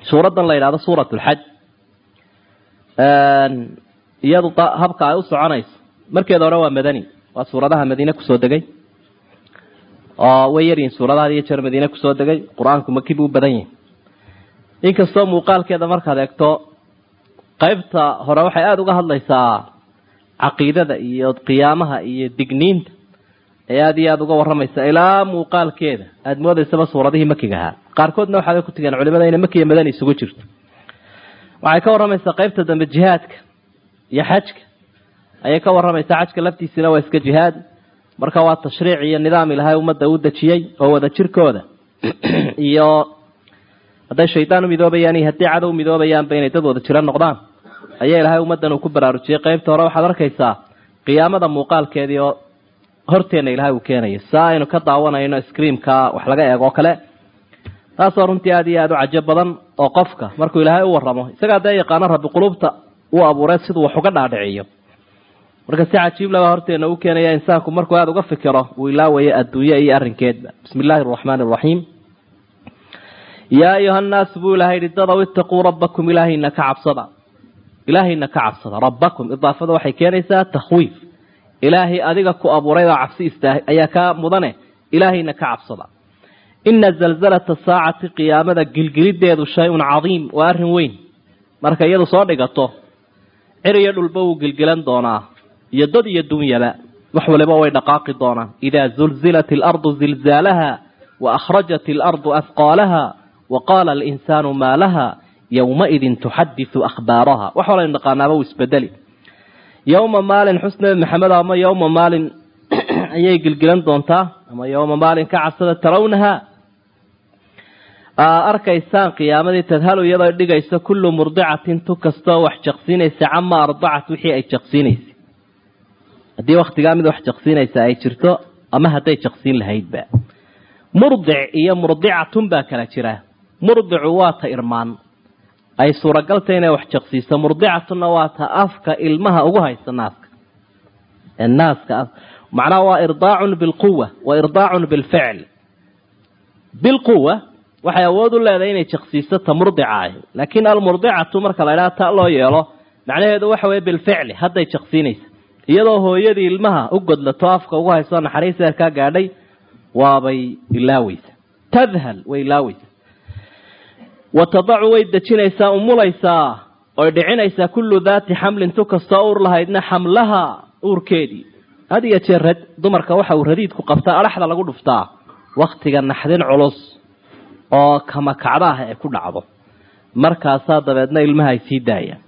suuraddan la yidhahdo suurat lxaj iyadu habka ay u soconayso markeeda hore waa madani waa suuradaha madiine kusoo degay oo way yaryihin suuradaha iyo jeer madiine kusoo degay qur-aanku maki buu u badan yahay inkastoo muuqaalkeeda markaad eegto qaybta hore waxay aada uga hadlaysaa caqiidada iyo qiyaamaha iyo digniinta ee aada iyo aada uga waramaysa ilaa muuqaalkeeda aada moodaysaba suuradihii makiga ahaa qaarkoodna waxaabay ku tegeen culimada inay makiya madani isugu jirto waxay ka waramaysaa qaybta dambe jihaadka iyo xajka ayay ka waramaysaa xajka laftiisina waa iska jihaad marka waa tashriic iyo nidaam ilahay ummadda u dejiyey oo wada jirkooda iyo hadday shaydaan u midoobayaan iyo haddii cadow midoobayaanba inay dad wada jiro noqdaan ayaa ilahay ummaddan uu ku baraarujiyey qaybta hore waxaad arkaysaa qiyaamada muuqaalkeedii oo horteenna ilahay uu keenayo saa aynu ka daawanayno screamka wax laga eego o kale taasoo runtii aada iyo aada u cajo badan oo qofka markuu ilaahay u waramo isagaa dee yaqaano rabbi qulubta uu abuuray siduu wax uga dhaadhiciyo marka si cajiib laba horteena u keenaya insaanku markuu aada uga fikiro uu ilaawayo adduunye iyo arrinkeedba bismi illaahi araxmaani araxiim yaa ayuha nnaasu buu ilahay yihi dadaw itaquu rabbakum ilaahayna ka cabsada ilaahayna ka cabsada rabbakum idaafada waxay keenaysaa takhwiif ilaahay adiga ku abuuray oo cabsi istaah ayaa kaa mudane ilaahayna ka cabsada ina zalzalata saacati qiyaamada gilgilideedu shay-un cadiim waa arrin weyn marka iyadu soo dhigato cir iyo dhulba wuu gilgilan doonaa iyo dad iyo dunyaba wax waliba way dhaqaaqi doonaan idaa zulzilat alardu zilzaalaha wa akhrajat alardu afqaalaha wa qaala alinsaanu maa laha yowmaidin tuxadisu akhbaaraha wax walaynu dhaqaanaaba uu isbedeli yowma maalin xus nabi maxamed ama yowma maalin ayay gilgilan doontaa ama yowma maalin ka cabsada tarawnaha arkaysaan qiyaamadii tadhalu iyadoo dhigayso kullu murdicatin tu kastoo wax jaqsiinaysa cama ardacat wixii ay jaqsiinaysay haddii waktigaa mid wax jaqsiinaysa ay jirto ama hadday jaqsiin lahaydba murdic iyo murdicatun baa kala jira murdicu waa ta irmaan ay suuragalta inay wax jaqsiiso murdicatunna waa ta afka ilmaha ugu haysa naaska naaska macnaha waa irdaacun bilquwa wa irdaacun bilficl bilquwa waxay awood u leedahay inay jaqsiiso ta murdica ahi laakiin almurdicatu marka la idhaha ta loo yeelo macnaheedu waxa weye bilficli hadday jaqsiinaysa iyadoo hooyadii ilmaha u godlato afka ugu hayso naxariis eerkaa gaadhay waabay ilaaweysa tadhal way ilaaweysa wa tadacu way dejinaysaa umulaysaa oy dhicinaysaa kullu daati xamlin tu kastoo uur lahaydna xamlaha uurkeedii had iyo jeer rad dumarka waxa uu radiidku qabtaa adhaxda lagu dhuftaa waktiga naxdin culus oo kamakacda ah ee ku dhacdo markaasaa dabeedna ilmaha ay sii daayaan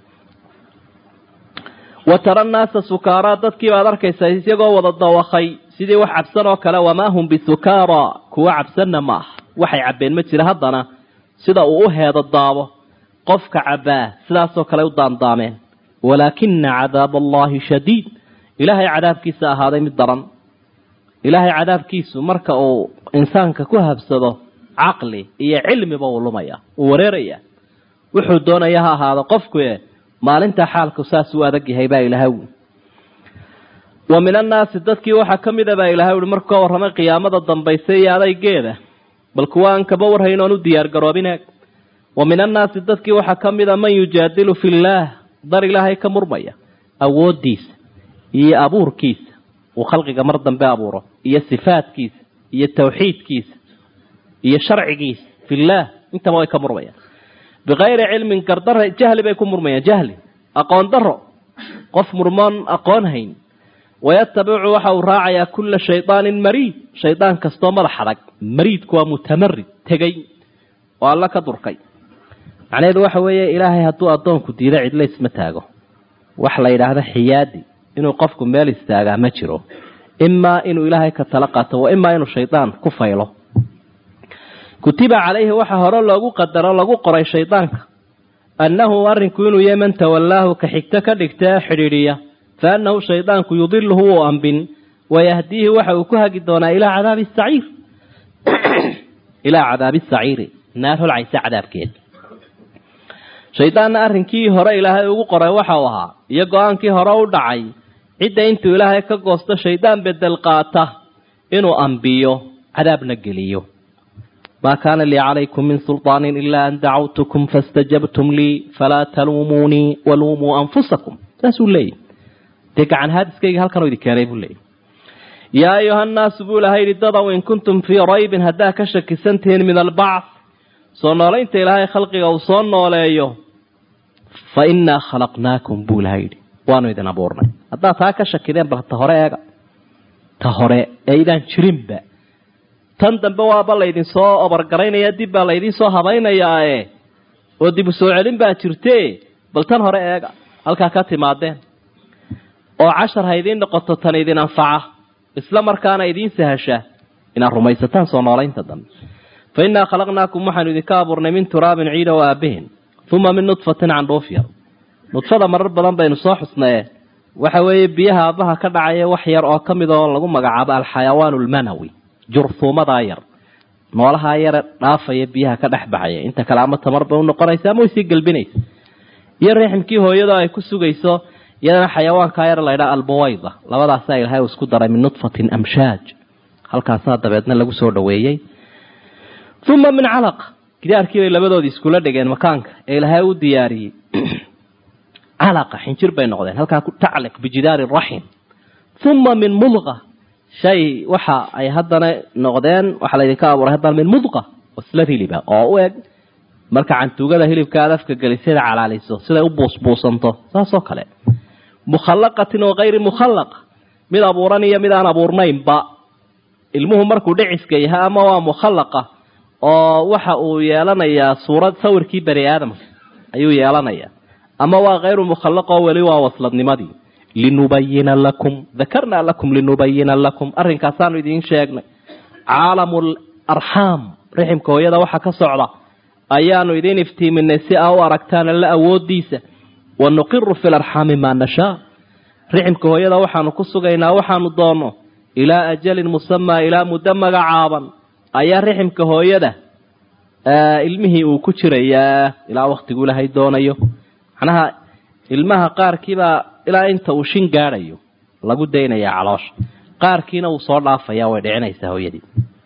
wa tara nnaasa sukaaraa dadkii baad arkaysaa isagoo wada dawakay sidii wax cabsan oo kale wamaa hum bisukaara kuwa cabsanna ma ah waxay cabbeen ma jira haddana sida uu u heedo daabo qofka cabbaa sidaasoo kale u daandaameen walaakina cadaab allahi shadiid ilaahay cadaabkiisa ahaaday mid daran ilaahay cadaabkiisu marka uu insaanka ku habsado caqli iyo cilmiba uu lumaya uu wareeraya wuxuu doonaya ha ahaado qofku maalinta xaalku saas u adag yahay baa ilaahay ui wa min annaasi dadkii waxaa ka mid a baa ilahay uhi markuu ka warramay qiyaamada dambaysa iyo adaygeeda bal kuwa aan kaba warhayn oon u diyaar garoobine wa min annaasi dadkii waxaa ka mid a man yujaadilu fi illaah dar ilaahay ka murmaya awooddiisa iyo abuurkiisa uu khalqiga mar dambe abuuro iyo sifaadkiisa iyo tawxiidkiisa iyo sharcigiisa fillaah intaba way ka murmayaan bikayri cilmin gardara jahli bay ku murmayaan jahli aqoon daro qof murmoon aqoon hayn wayatabicu waxa uu raacayaa kulla shaydaanin mariid shaydaan kastoo madax adag mariidku waa mutamarid tegey oo alla ka durkay macnaheedu waxa weeye ilaahay hadduu addoonku diido cidla isma taago wax la yidhaahdo xiyaadi inuu qofku meel istaagaa ma jiro imaa inuu ilaahay ka tala qaato wa imaa inuu shaydaan ku faylo kutiba calayhi waxaa hore loogu qadaro lagu qoray shaydaanka annahu arrinku inuu yahay man tawallaahu ka xigto ka dhigta ee xidhiidhiya fa annahu shaydaanku yudiluhu wuu ambin wayahdiihi waxa uu ku hagi doonaa ilaa cadaabi saciir ilaa cadaabi saciiri naar holcaysa cadaabkeed shaydaanna arrinkii hore ilaahay ugu qoray waxa uu ahaa iyo go-aankii hore u dhacay cidda intuu ilaahay ka goosto shaydaan bedel qaata inuu ambiyo cadaabna geliyo maa kaana lii calaykum min sulطaanin ilaa an dacawtukum faاstajabtum lii falaa taluumuunii waluumuu anfusakum saasuu leeyahy dee gacan haadiskayga halkanoo idin keenay buu leeyahy yaa ayuha nnaasu buu ilahay yidhi dadow in kuntum fii raybin haddaa ka shakisantihiin min albacth soo noolaynta ilaahay khalqiga uu soo nooleeyo fa innaa khalaqnaakum buu ilahay yidhi waanu idin abuurnay haddaad taa ka shakideen bal ta hore eega ta hore ee idaan jirinba tan dambe waaba laydin soo obargaraynaya dib baa laydin soo habaynayaae oo dib u soo celin baa jirte bal tan hore eega halkaa ka timaadeen oo cashar ha idiin noqoto tan idin anfaca isla markaana idiin sahasha inaad rumaysataan soo noolaynta dambe fa innaa khalaqnaakum waxaanu idinka abuurnay min turaabin ciida o aabihin uma min nudfatin candhuuf yar nudfada marar badan baynu soo xusnaye waxa weeye biyaha aabbaha ka dhacaya wax yar oo ka mid oo lagu magacaabo alxayawaan almanawi jurhuumadaa yar noolahaa yare dhaafaya biyaha ka dhex baxaya inta kale ama tamar bay unoqonaysa ama way sii gelbinaysa iyo riximkii hooyada ay ku sugayso iyadana xayawaankaa yar laydhaa albawayda labadaasaa ilahay uu isku daray min nudfatin amshaaj halkaasaa dabeedna lagu soo dhaweeyey uma min calaq gidaarkii bay labadoodii iskula dhigeen makaanka ee ilaahay u diyaariyey calaqa xinjir bay noqdeen halkaa ku tacliq bijidaari raxim uma min mudqa shay waxa ay haddana noqdeen waxaa laydinka abuuray haddana min mudqa wasla hiliba oo u eg marka cantuugada hilibka aad afka gelisada calaaliso siday u buusbuusanto saasoo kale mukhallaqatin oo hayri mukhallaqa mid abuuran iyo mid aan abuurnaynba ilmuhu markuu dhiciska yahay ama waa mukhallaqa oo waxa uu yeelanayaa suurad sawirkii bani aadamka ayuu yeelanayaa ama waa hayru mukhallaqo weli waa wasladnimadii linubayina lakum dakarnaa lakum linubayina lakum arrinkaasaanu idiin sheegnay caalamu larxaam riximka hooyada waxa ka socda ayaanu idiin iftiiminay si aa u aragtaan alla awoodiisa wa nuqiru fi larxaami maa nashaa riximka hooyada waxaanu ku sugaynaa waxaanu doonno ilaa ajalin musamaa ilaa muddo magacaaban ayaa riximka hooyada ilmihii uu ku jirayaa ilaa waktigu ilaahay doonayo macnaha ilmaha qaarkiibaa ilaa inta uu shin gaadhayo lagu daynayaa caloosha qaarkiina uu soo dhaafaya way dhicinaysaa hooyadii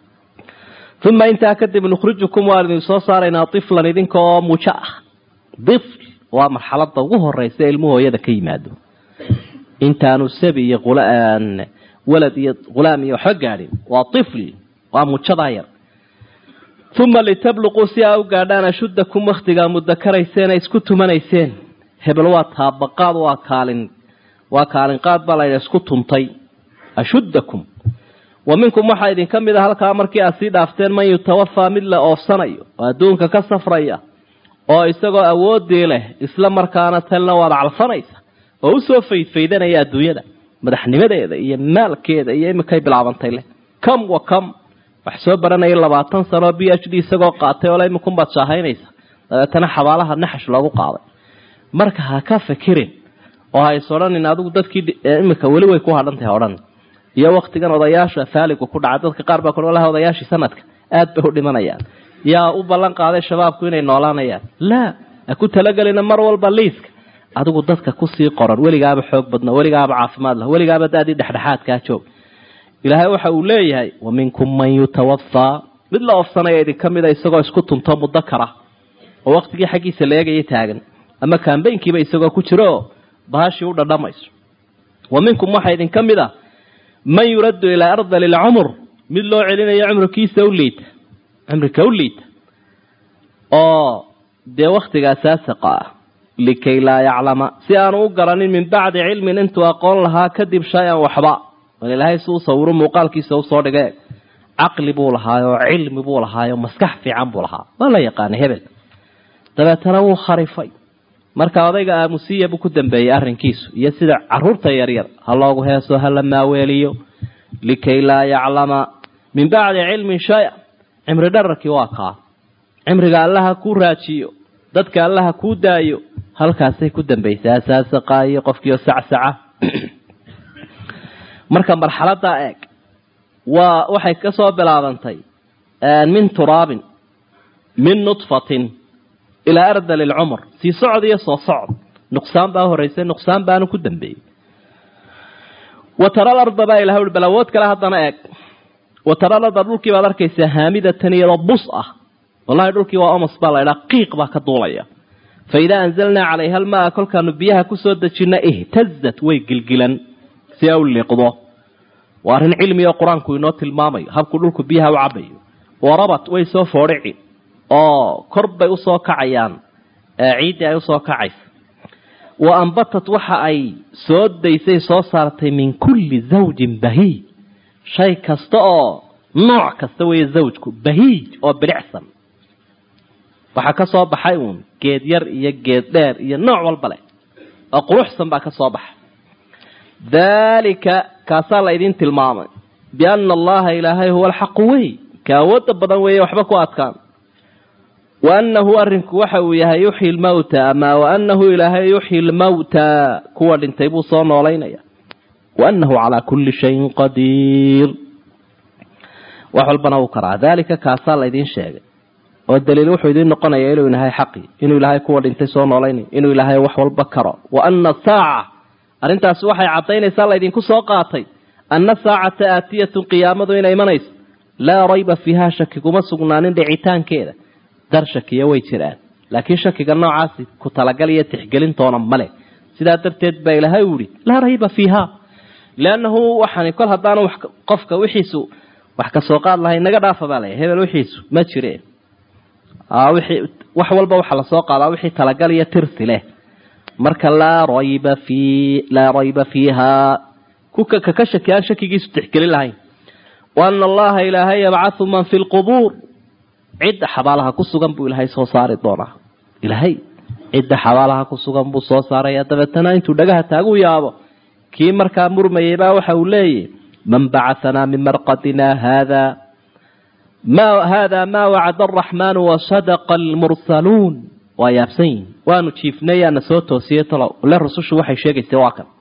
uma intaa kadib nukhrijukum waan idin soo saaraynaa iflan idinka oo mujo ah ifl waa marxalada ugu horeysa ilmuhu hooyada ka yimaado intaanu sabi iyo walad iyo hulaam iyo waxba gaadhin waa ifl waa mujadaa yar uma litabluquu si aa u gaadhaan ashuddakum waktigaa mudakarayseen ay isku tumanayseen hebel waa taabaqaad waa kaalin waa kaalinqaad baa laydha isku tuntay ashuddakum wa minkum waxaa idinka mid a halkaa markii aad sii dhaafteen man yutawafaa mid la oofsanayo oo adduunka ka safraya oo isagoo awoodii leh isla markaana talna waad calfanaysa oo usoo faydfaydanaya adduunyada madaxnimadeeda iyo maalkeeda iyo imikay bilaabantay leh kam wa kam wax soo baranaya labaatan sanoo b h d isagoo qaatay oo imikunbaad shaahaynaysa dabeetana xabaalaha naxash loogu qaaday marka ha ka fikirin oo ha is odhanin adigu dadkii imika weli way ku hadhantahay odhan iyo waktigan odayaasha faaligu ku dhaca dadka qaar baa ku laha odayaashii sanadka aad bay u dhimanayaan yaa u ballan qaaday shabaabku inay noolaanayaan laa ha ku talagelina mar walba liiska adigu dadka kusii qoran weligaaba xoog badno weligaaba caafimaad lah weligaaba daadii dhexdhexaadkaa joog ilaahay waxa uu leeyahay wa minkum man yutawafaa mid la ofsanaya idinka mida isagoo isku tunto mudakara oo waktigii xaggiisa la eegaya taagan ama kambaynkiiba isagoo ku jiro oo bahashii u dhadhamayso wa minkum waxaa idinka mid a man yuraddu ilaa ardali lcumr mid loo celinayo cumrikiisa u liita cumrika u liita oo dee waktigaa saasaqa ah likay laa yaclama si aanu u garanin min bacdi cilmin intuu aqoon lahaa kadib shay-an waxba bal ilaahay si u sawiro muuqaalkiisa usoo dhige caqli buu lahaayo cilmi buu lahaayo maskax fiican buu lahaa waa la yaqaanay hebel dabeetana wuu kharifay marka odayga aamusiya buu ku dambeeyey arrinkiisu iyo sida caruurta yaryar ha loogu heeso hala maaweeliyo likay laa yaclama min bacdi cilmin shay-a cimri dhararkii waa kaa cimriga allaha kuu raajiyo dadka allaha kuu daayo halkaasay ku dambaysaa saasaqaayo qofkiio sacsaca marka marxaladaa eeg waa waxay ka soo bilaabantay min turaabin min nudfatin ilaa ardali lcumr sii socod iyo soo socod nuqsaan baa horeysay nuqsaan baanu ku dambeeyey wa tara larda baa ilaha ui bal awood kale haddana eeg wataralada dhulkii baad arkaysaa haamidatan iyadoo bus ah wallahi dhulkii waa omas baa laydhaa qiiq baa ka duulaya fa idaa anzalnaa calayha almaa kolkaanu biyaha kusoo dejina ihtazat way gilgilan si a u liiqdo waa arrin cilmi oo qur-aanku inoo tilmaamayo habkuu dhulku biyaha u cabayo warabat way soo foodhici oo kor bay usoo kacayaan ciiddii ay usoo kacaysa wa ambatat waxa ay soo daysay soo saartay min kulli zawjin bahiij shay kasta oo nooc kasta weeye zawjku bahiij oo bilicsan waxaa ka soo baxay uun geed yar iyo geed dheer iyo nooc walba leh oo quruxsan baa ka soo baxay daalika kaasaa la idin tilmaamay biana allaha ilaahay huwa alxaqu wey ka awoodda badan weeye waxba ku adkaan wa annahu arrinku waxa uu yahay yuxyi lmawta ama wa annahu ilaahay yuxyi lmawta kuwa dhintay buu soo noolaynaya wa annahu calaa kulli shayin qadiir wax walbana uu karaa daalika kaasaa laydin sheegay oo daliil wuxuu idiin noqonaya inuu ilahay xaqi inuu ilaahay kuwa dhintay soo noolaynay inuu ilaahay wax walba karo wa ana saaca arrintaasi waxay caddaynaysaa laydinku soo qaatay anna saacata aatiyatun qiyaamadu inay imanayso laa rayba fiiha shaki kuma sugnaanin dhicitaankeeda dar shakiya way jiraan laakiin shakiga noocaasi ku talagal iyo tixgelintoona male sidaa darteed baa ilaahay u yihi laa rayba fiiha liannahu waxaan kol haddaanu qofka wixiisu wax ka soo qaad lahay naga dhaafa baa laya hebel wixiisu ma jire wixii wax walba waxaa lasoo qaadaa wixii talagal iyo tirsi leh marka laa rayba fi laa rayba fiiha kuka kaka shaki aan shakigiisu tixgelin lahayn wa ana allaha ilaahay yabcathu man fi lqubuur cidda xabaalaha ku sugan buu ilaahay soo saari doonaa ilaahay cidda xabaalaha ku sugan buu soo saaraya dabeetana intuu dhagaha taagu yaabo kii markaa murmayay baa waxa uu leeyahy man bacahanaa min marqadina hada ma hada ma wacada araxmaanu wasadaqa almursaluun waa yaabsan yihin waanu jiifnay yaana soo toosiyey talow le rusushu waxay sheegaysa waa kan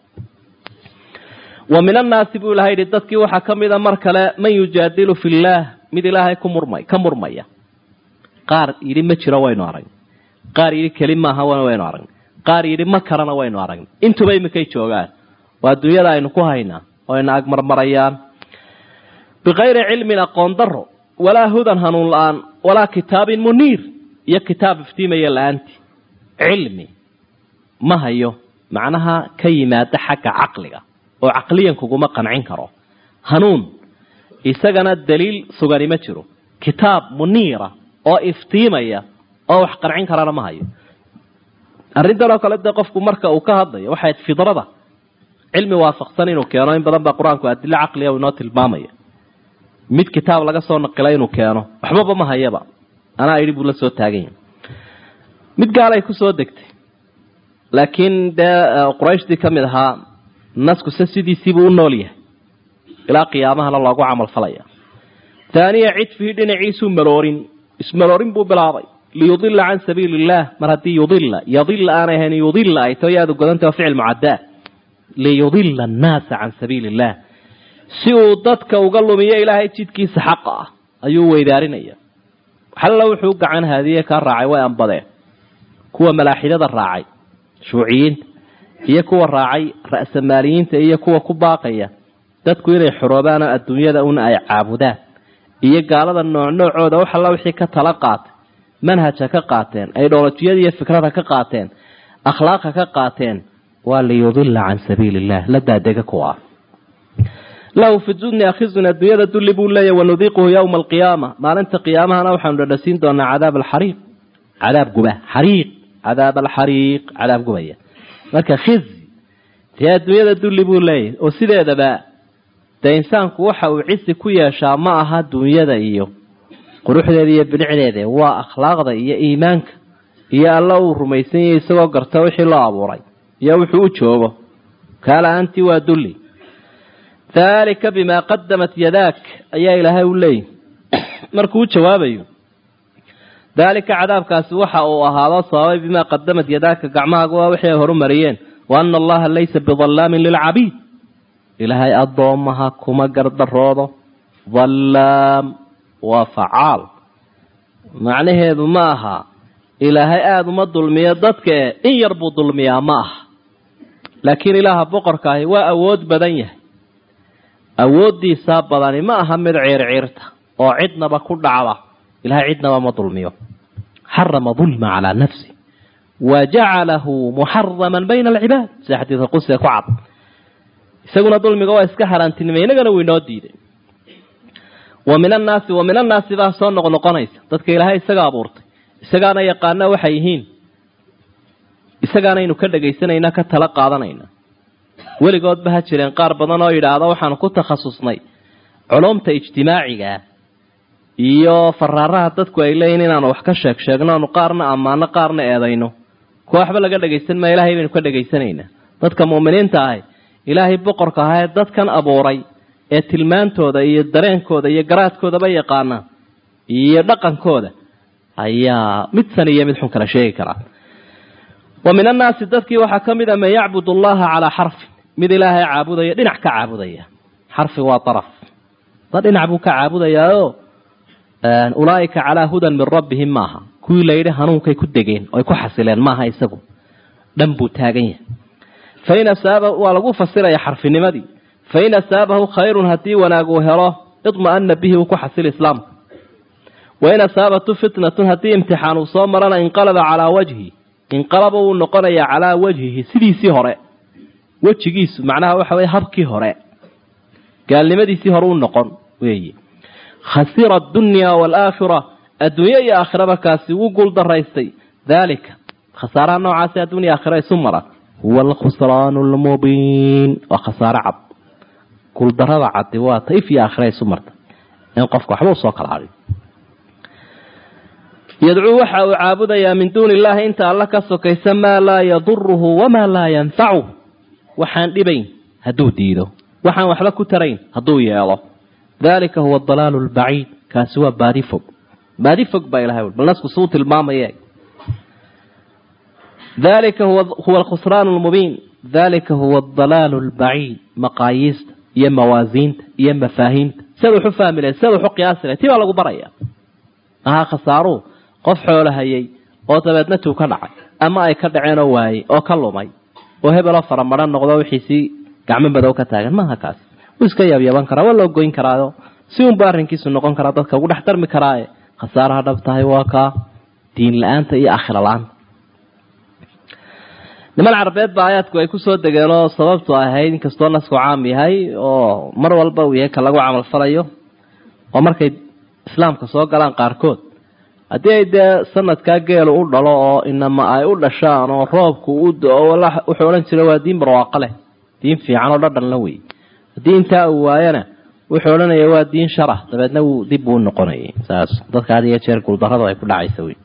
wa min annaasi buu ilahay yihi dadkii waxaa ka mida mar kale man yujaadilu fi llaah mid ilaahay ku murmay ka murmaya qaar yidhi ma jiro waynu aragn qaar yidhi keli maaha waynu aragn qaar yidhi ma karana waynu aragn intuba iminkay joogaan waa dunyada aynu ku haynaa oo ayna agmarmarayaan bikayri cilmin aqoon daro walaa hudan hanuun la-aan walaa kitaabin muniir iyo kitaab iftiimaya la-aanti cilmi ma hayo macnaha ka yimaada xagga caqliga oo caqliyan kuguma qancin karo hanuun isagana daliil sugani ma jiro kitaab muniira oo iftiimaya oo wax qancin karana ma hayo arrintan oo kale dee qofku marka uu ka hadlayo waxay fidrada cilmi waafaqsan inuu keeno in badan baa qur-aanku adilo caqliga inoo tilmaamaya mid kitaab laga soo naqilay inuu keeno waxbaba ma hayaba anaa idhi buu la soo taaganya mid gaalay kusoo degtay laakiin dee qurayshtii ka mid ahaa naskuse sidiisiibuu u nool yahay ilaa qiyaamahana loogu camal falaya taaniya cidfihi dhinaciisuu maloorin ismaloorin buu bilaabay liyudila can sabiili illaah mar haddii yudila yadila aanay ahayn yudila ay tao yaadu godanta waa ficil mucadaa liyudila annaasa can sabiili illah si uu dadka uga lumiyo ilaahay jidkiisa xaqa ah ayuu weydaarinaya xalla wuxuu gacan haadiye kaa raacay way ambadeen kuwa malaaxidada raacay shuuciyiinta iyo kuwa raacay ra'samaaliyiinta iyo kuwa ku baaqaya dadku inay xoroobaanoo adduunyada un ay caabudaan iyo gaalada nooc noocooda wax alla wixii ka tala qaatay manhaja ka qaateen aydholojiyada iyo fikrada ka qaateen akhlaaqa ka qaateen waa liyudila can sabiili illah la daadega kuwa lahu fi dunya khizun adduunyada dulli buu leeyahy wanudiiquhu yowma alqiyaama maalinta qiyaamahana waxaanu dhadhasiin doonaa cadaab alxariiq cadaab guba xariiq cadaab alxariiq cadaab gubaya marka khizi dee adduunyada dulli buu leeyahy oo sideedaba dee insaanku waxa uu cisi ku yeeshaa ma aha dunyada iyo quruxdeeda iyo bilicdeeda waa akhlaaqda iyo iimaanka iyo alla uu rumaysan yahay isagoo garta wixii loo abuuray iyo wuxuu u joogo kaala-aantii waa dulli daalika bimaa qadamat yadaak ayaa ilaahay u leeyihi markuu u jawaabayo daalika cadaabkaasi waxa uu ahaado sababay bimaa qadamat yadaaka gacmahaaga waa wixii ay horumariyeen wa ana allaha laysa bidallaamin lilcabiid ilaahay addoomaha kuma gardaroodo dallaam waa facaal macnaheedu ma aha ilaahay aada uma dulmiyo dadkae in yar buu dulmiyaa ma aha laakiin ilaaha boqorkaahi waa awood badan yahay awooddiisaa badani ma aha mid ciirciirta oo cidnaba ku dhacda ilahay cidnaba ma dulmiyo xarama dulma calaa nafsi wa jacalahu muxaraman bayna alcibaad sida xadiidka qudsiga ku cad isaguna dulmiga waa iska haraantinimay inagana wuu inoo diiday wa min annaasi wa min annaasi baa soo noqnoqonaysa dadka ilaahay isaga abuurtay isagaana yaqaana waxay yihiin isagaanaynu ka dhagaysanaynaa ka tala qaadanayna weligoodba ha jireen qaar badan oo yidhaahda waxaanu ku takhasusnay culumta ijtimaacigaa iyo faraaraha dadku ay leeyihin inaanu wax ka sheeg sheegno aanu qaarna ammaano qaarna eedayno kuwa waxba laga dhagaysan maa ilahay baynu ka dhagaysanaynaa dadka mu'miniinta ahi ilaahay boqorka ahaa ee dadkan abuuray ee tilmaantooda iyo dareenkooda iyo garaadkoodaba yaqaana iyo dhaqankooda ayaa mid san iyo mid xun kala sheegi karaa wa min annaasi dadkii waxaa ka mid a man yacbud allaha calaa xarfin mid ilaahay caabudaya dhinac ka caabudaya xarfi waa araf da dhinac buu ka caabudayaao ulaaika calaa hudan min rabbihim maaha kuwii layidhi hanuunkay ku degeen oy ku xasileen maaha isagu dhan buu taagan yahay fain asaaba waa lagu fasiraya xarfinimadii fain asaabahu khayrun haddii wanaag uu helo idma'ana bihi uu ku xasili islaamka wain asaabatu fitnatun haddii imtixaan uu soo marana inqalaba calaa wajhi inqalaba wuu noqonayaa calaa wajhihi sidiisii hore wejigiisu macnaha waxa weye habkii hore gaalnimadiisii hore u noqon weeye khasira adunya waalaakhira adduunye iyo aakhiraba kaasi wuu guul daraystay daalika khasaaraha noocaasi addunya aakhira isu mara huwa alkhusraan lmubiin waa khasaare cad guuldarada caddi waa taif iyo aakhira isu marta in qofka waxba usoo kala hadhin yadcuu waxa uu caabudayaa min duuni illaahi inta alla ka sokaysa maa laa yaduruhu wamaa laa yanfacuh waxaan dhibayn hadduu diido waxaan waxba ku tarayn hadduu yeelo dalika huwa adalaalu lbaciid kaasi waa baadi fog baadi fog baa ilahay bal nasku suu tilmaamaye dalika huwa alkhusraan lmubiin dalika huwa adalaalu lbaciid maqaayiista iyo mawaasiinta iyo mafaahiimta siad waxu fahmi lahay siad waxu qiyaasi lahay tii baa lagu baraya ahaa khasaaruhu qof xoolo hayay oo dabeedna tuu ka dhacay ama ay ka dhaceen oo waayey oo ka lumay oo hebeloo faramaran noqdo wixiisii gacmo madow ka taagan maaha kaas wuu iska yaabyaban karaa waa loo goyn karaayo si unba arrinkiisu noqon karaa dadka ugu dhex darmi karaaye khasaaraha dhab tahay waa kaa diin la-aanta iyo aakhira la-aanta niman carabeed ba aayaadku ay kusoo degeen oo sababtu ahayd inkastoo nasku caam yahay oo mar walba uu yahay ka lagu camalfalayo oo markay islaamka soo galaan qaarkood haddii ay dee sanadkaa geelu u dhalo oo inama ay u dhashaan oo roobku u do-o wuxuu odhan jira waa diin barwaaqo leh diin fiican oo dhadhan la wey haddii intaa uu waayana wuxuu odhanaya waa diin sharah dabeedna wuu dib buu noqonayay saas dadka had iyo jeer guuldarradu ay ku dhacaysa wey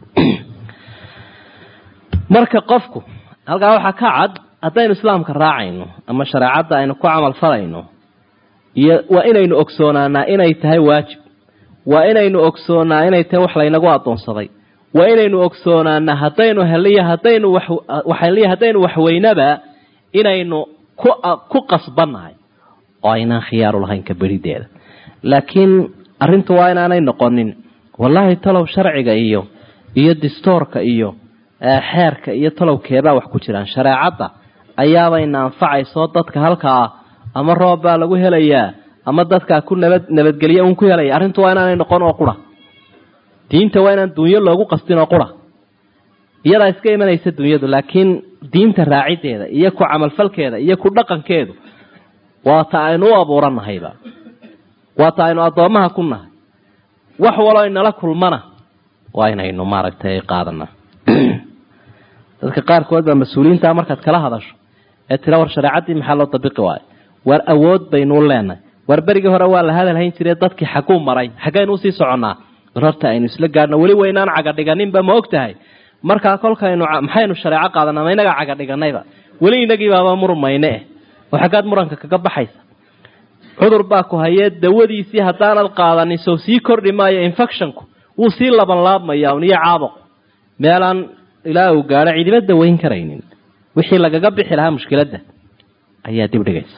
marka qofku halkaa waxaa ka cad haddaynu islaamka raacayno ama shareecadda aynu ku camal falayno iyo waa inaynu ogsoonaanaa inay tahay waajib waa inaynu ogsoonaa inay tahay wax laynagu adoonsaday waa inaynu ogsoonaanaa haddaynu heliyo haddaynu waxheliyo haddaynu waxweynaba inaynu ku ku qasbannahay oo aynaan khiyaaru lahayn ka berideeda laakiin arrintu waa inaanay noqonin wallaahi talow sharciga iyo iyo distoorka iyo xeerka iyo talowkeebaa wax ku jiraan shareecadda ayaabayna anfacayso dadka halkaa ama roob baa lagu helayaa ama dadkaa ku nabad nabadgelye un ku helaya arrintu waa inaanay noqon oo qura diinta waa inaan dunyo loogu qastin oo qura iyadaa iska imanaysa dunyadu laakiin diinta raacideeda iyo ku camalfalkeeda iyo ku dhaqankeedu waa ta aynu u abuurannahayba waa ta aynu addoommaha ku nahay wax waloo inala kulmana waa inaynu maaragtay qaadana dadka qaarkood baa mas-uuliyiintaa markaad kala hadasho ee tira war shareecaddii maxaa loo dabiqi waayo war awood baynuu leenahay war berigii hore waa la hadalhayn jire dadkii xaguu maray xaggaynu usii soconnaa horta aynu isla gaadhno weli waynaan caga dhiganinba ma og tahay markaa kolkaynu maxaynu shareeco qaadanaa ma inagaa caga dhiganayba weli inagii baaba murmayne eh oo xaggaad muranka kaga baxaysa cudur baa ku hayee dawadiisii haddaanad qaadanin sow sii kordhi maayo infectionku wuu sii labanlaabmaya un iyo caabuq meelaan ilaa uu gaadho cidiba dawayn karaynin wixii lagaga bixi lahaa mushkiladda ayaa dib dhigaysa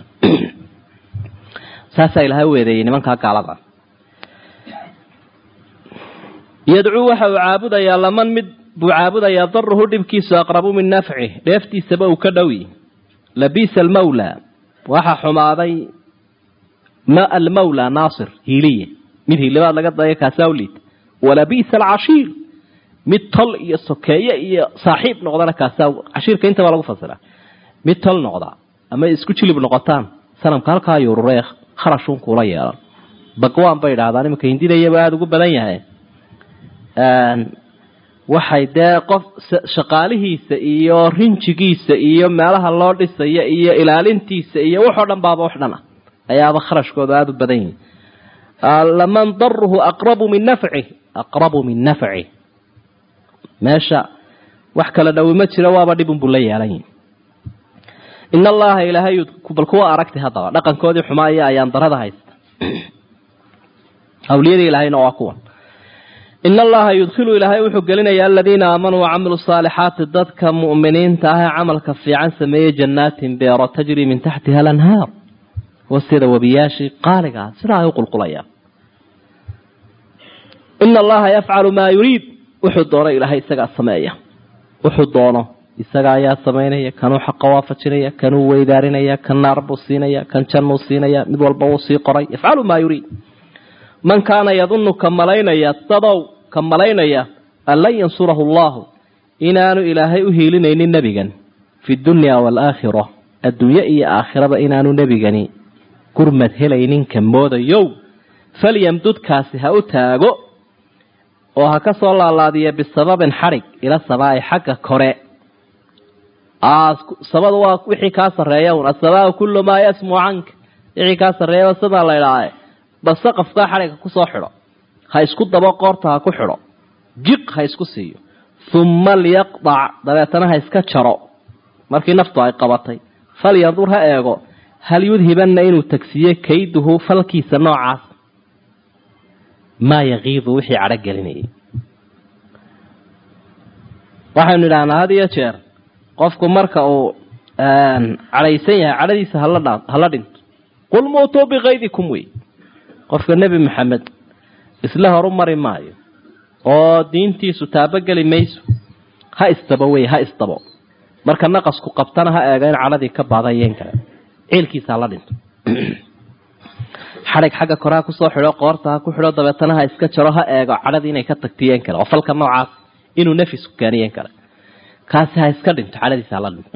saasaa ilaha weedeeyey nimankaa gaalada yadcuu waxa uu caabudayaa laman mid buu caabudayaa daruhu dhibkiisu aqrabu min nafcih dheeftiisaba uu ka dhowi labiisa almawla waxa xumaaday ma almawla naasir hiiliye mid hiilibaad laga daya kaasaa u liita walabiisa alcashiir mid tol iyo sokeeye iyo saaxiib noqdana kaasaa cashiirka intaba lagu fasira mid tol noqda ama isku jilib noqotaan sanamka halkaa yururee kharashuun kuula yeelan bagwaan bay idhahdaan iminka hindidayaba aada ugu badan yahay waxay dee qof shaqaalihiisa iyo rinjigiisa iyo meelaha loo dhisaya iyo ilaalintiisa iyo waxoo dhan baaba wax dhan ah ayaaba kharashkooda aada u badan yihi laman daruhu aqrabu min nafci aqrabu min nafci meesha wax kala dhowi ma jiro waaba dhibun buu la yeelan yihi in allaha ilaahay bal kuwa aragtay haddaba dhaqankoodii xumaa iyo ayaan darada haysta awliyadii ilaahayna waa kuwan in allaha yudkhilu ilaahay wuxuu gelinayaa aladiina aamanuu wacamilu saalixaati dadka mu'miniinta ah ee camalka fiican sameeyey jannaatin beero tajri min taxtiha alanhaar wasida webiyaashii qaaliga ah sidaa ay u qulqulayaan ina allaha yafcalu maa yuriid wuxuu doono ilaahay isagaa sameeya wuxuu doono isaga ayaa samaynaya kanuu xaqa waafajinaya kanuu weydaarinaya kan naar buu siinaya kan jannuu siinaya mid walba wuu sii qoray yafcalu maa yuriid man kaana yadunnu ka malaynaya dadow ka malaynaya an lan yansurahu allahu inaanu ilaahay u hiilinaynin nebigan fi dunya waalaakhira adduunye iyo aakhiraba inaanu nebigani gurmad helaynin ka moodayow falyamdudkaasi ha u taago oo ha ka soo laalaadiya bisababin xadhig ila samaa'i xagga kore sabadu waa wixii kaa sarreeya un asamaau kullu maa yasmu canka wixii kaa sarreeyaba sidaa la idhaahe basaqafkaa xadhigga kusoo xidho ha isku dabo qoorta ha ku xidho jiq ha isku siiyo humma liyaqdac dabeetana ha iska jaro markii naftu ay qabatay falyandur ha eego hal yudhibanna inuu tagsiiye kayduhu falkiisa noocaas maa yakiidu wixii cadho gelinayay waxaynu idhahnaa had iyo jeer qofku marka uu cadhaysan yahay cadhadiisa hala dhinto qul muutuu bikaydikum wey qofka nebi maxamed isla horu mari maayo oo diintiisu taabogeli mayso ha isdabo wey ha isdabo marka naqasku qabtana ha eega in cadhadii ka baadayeen kale ciilkiisa hala dhinto xadhig xagga kore ha kusoo xidho qoorta ha ku xidho dabeetana ha iska jaro ha eego cadhadii inay ka tagtiyeen kale oo falka noocaas inuu nafisku keeniyeen kale kaasi ha iska dhinto cadhadiisa hala dhinto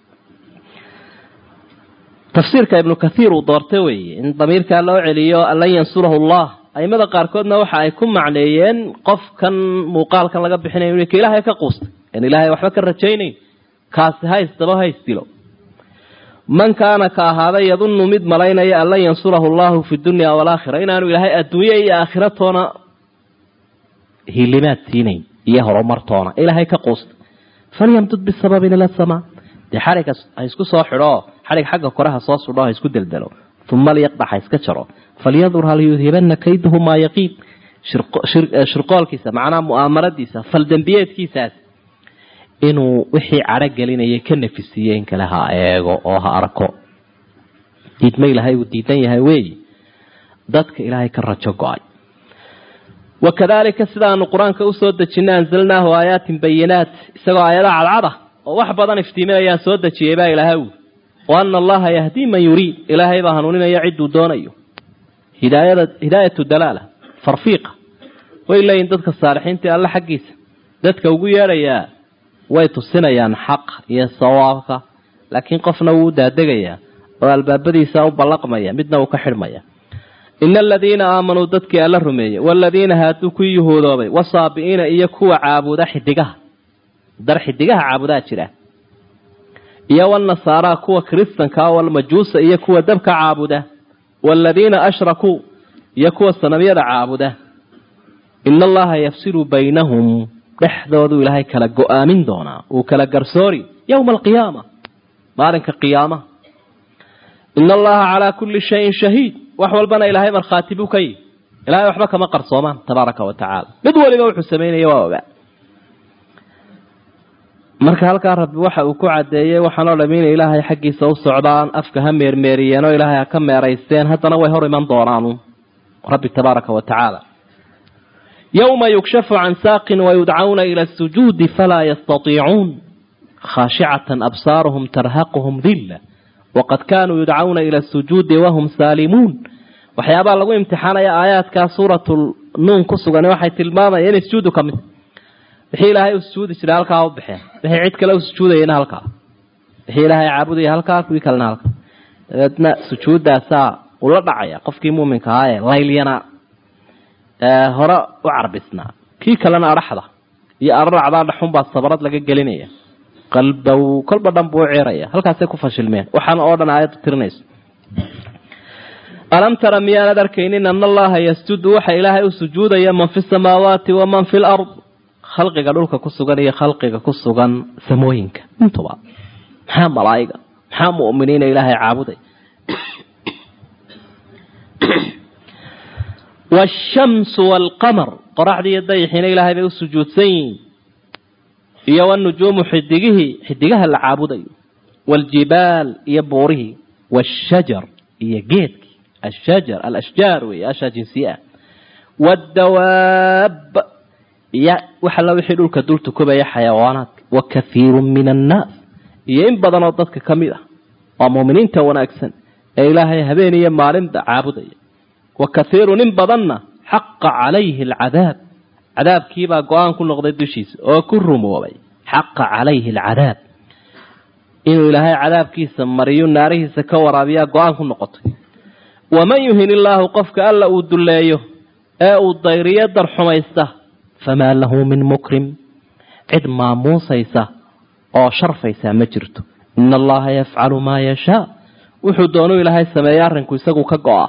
tafsiirka ibnu kathiir uu doortay weeye in damiirkaa loo celiyo an lan yansurahu allah aimada qaarkoodna waxa ay ku macneeyeen qofkan muuqaalkan laga bixinayo ka ilaahay ka quustay en ilaahay waxba ka rajaynayn kaasi ha isdabo ha isdilo man kaana ka ahaaday yadunnu mid malaynaya an lan yansurahu allahu fi dunya walaakhira inaanu ilaahay adduunye iyo aakhira toona hilimaad siinayn iyo horumartoona ilaahay ka quustay falyamdud bisababin ila samaa dee xadhigga ha isku soo xidho xadhig xagga kore ha soo sudho ha isku deldelo uma liyaqdax ha iska jaro falyandur hal yudhibana kayduhu maa yaqiib shirqoolkiisa macnaha mu'aamaradiisa faldembiyeedkiisaas inuu wixii cadho gelinaya ka nafisiiye in kale ha eego oo ha arko diidma ilaahay uu diidan yahay weeyi dadka ilaahay ka rajo go-ay wakadalika sidaanu qur-aanka usoo dejinay anzalnaahu aayaatin bayinaat isagoo aayada cadcada oo wax badan iftiiminayaan soo dejiyay baa ilaahay ui wa ana allaha yahdii man yuriid ilaahay baa hanuuninaya cidduu doonayo hidaayada hidaayatu dalaala farfiiqa way leeyihin dadka saalixiinta alle xaggiisa dadka ugu yeedhayaa way tusinayaan xaq iyo sawaabka laakiin qofna wuu daadegayaa oo albaabadiisa u ballaqmaya midna uu ka xidhmaya ina aladiina aamanuu dadkii alla rumeeyey waaladiina haaduu ku yuhuudoobay wasaabi'iina iyo kuwa caabuda xidigaha dar xidigaha caabudaa jira iyo walnasaaraa kuwa kiristanka walmajuusa iyo kuwa dabka caabuda waaladiina ashrakuu iyo kuwa sanamyada caabuda ina allaha yafsilu baynahum dhexdooduu ilaahay kala go-aamin doonaa uu kala garsoori yowma alqiyaama maalinka qiyaamaha ina allaha calaa kulli shayin shahiid wax walbana ilaahay markhaati buu ka yihi ilahay waxba kama qarsoomaan tabaaraka wa tacaala mid waliba wuxuu samaynaya waa ogaa marka halkaa rabbi waxa uu ku cadeeyey waxaan oo dham inay ilaahay xaggiisa u socdaan afka ha meermeeriyeen oo ilaahay ha ka meeraysteen haddana way hor iman doonaanu rabbi tabaaraka wa tacaala yowma yukshafu can saaqin wayudcawna ila asujuudi falaa yastatiicuun khaashicatan absaaruhum tarhaquhum dilla waqad kaanuu yudcawna ila asujuudi wahum saalimuun waxyaabaha lagu imtixaanaya aayaadkaa suuratul nuun ku sugan waxay tilmaamayaan inay sujuudu ka mid wixii ilaahay u sujuudi jiray halkaa u baxeen wixii cid kale u sujuudayana halkaa wixii ilaahay caabudaya halkaa kuwii kalena halkaa dabeedna sujuuddaasaa ula dhacaya qofkii muuminka ahaa ee laylyana hore u carbisnaa kii kalena adhaxda iyo araracdaa dhaxunbaa sabarad laga gelinaya qalbow kolba dhan buu u ceeraya halkaasay ku fashilmeen waxaan oo dhan aayaddu tirinayso alam tara miyaanad arkaynin ana allaha yasjudu waxa ilaahay u sujuudaya man fi samaawaati waman fi lard khalqiga dhulka ku sugan iyo khalqiga ku sugan samooyinka intuba maxaa malaa'iga maxaa mu'miniina ilaahay caabuday waashamsu waalqamar qoraxdii iyo dayixiina ilaahay bay u sujuudsan yihiin iyo wanujuumu xidigihii xidigaha la caabudayo waaljibaal iyo buurihii waashajar iyo geedkii ashajar alashjaar wey ashaa jinsiye ah waaddawaab iyo waxalla wixii dhulka dul tukubaya xayawaanaadka wa kathiiru min annaas iyo in badan oo dadka ka mid ah waa muuminiinta wanaagsan ee ilaahay habeen iyo maalinba caabudaya wa kathiirun in badanna xaqa calayhi alcadaab cadaabkiibaa go-aan ku noqday dushiisa oo ku rumoobay xaqa calayhi alcadaab inuu ilaahay cadaabkiisa mariyo naarihiisa ka waraabiyaa go-aan ku noqotay waman yuhin illaahu qofka alla uu dulleeyo ee uu dayriyo darxumaysta famaa lahu min mukrim cid maamuusaysa oo sharfaysaa ma jirto ina allaha yafcalu maa yashaa wuxuu doonuu ilaahay sameeya arrinku isagu ka go-a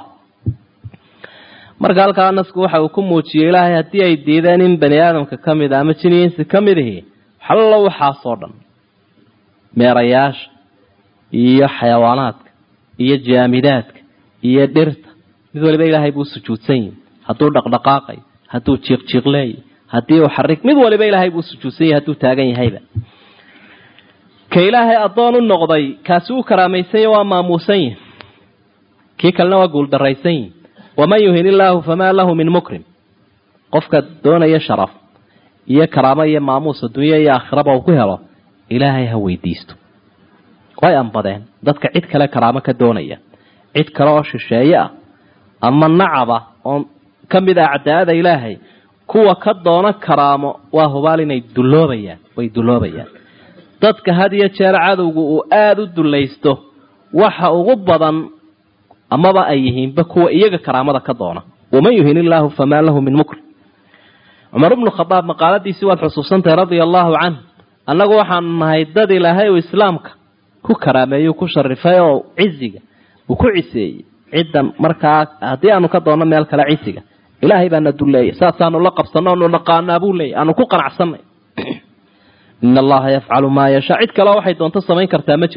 marka halkaa nasku waxa uu ku muujiyey ilaahay haddii ay diideen in bani aadamka ka mid a ama jiniinsi ka mid ihi xallo waxaasoo dhan meerayaasha iyo xayawaanaadka iyo jaamidaadka iyo dhirta mid waliba ilaahay buu sujuudsan yihi hadduu dhaqdhaqaaqay hadduu jiiqjiiqleey haddii uu xarig mid waliba ilaahay buu sujuudsan yahay hadduu taagan yahayba ka ilaahay addoon u noqday kaasi uu karaamaysan yahy waa maamuusan yihi kii kalena waa guuldaraysan yihi waman yuhin illaahu famaa lahu min mukrim qofka doonaya sharaf iyo karaamo iyo maamuus adduunya iyo aakhiraba uu ku helo ilaahay ha weydiisto way anbadeen dadka cid kale karaamo ka doonaya cid kale oo shisheeye ah ama nacaba oo ka mid ah cadaalada ilaahay kuwa ka doono karaamo waa hubaal inay dulloobayaan way dulloobayaan dadka had iyo jeer cadowgu uu aada u dullaysto waxa ugu badan amaba ay yihiinba kuwa iyaga karaamada ka doona waman yuhin illaahu famaa lahu min mukrim cumar ibnu khadaab maqaaladiisii waad xusuusantahay radia allaahu canh annagu waxaanu nahay dad ilaahay uu islaamka ku karaameeyu ku sharifay oo ciziga uu ku ciseeyey ciddan markaa haddii aanu ka doonno meel kale cisiga ilaahay baana dulleeyay saasaanu la qabsanno onu naqaanaa buu leeyay aanu ku qanacsanay ina allaha yafcalu maa yashaa cid kaleo waxay doonto samayn kartaa ma jirto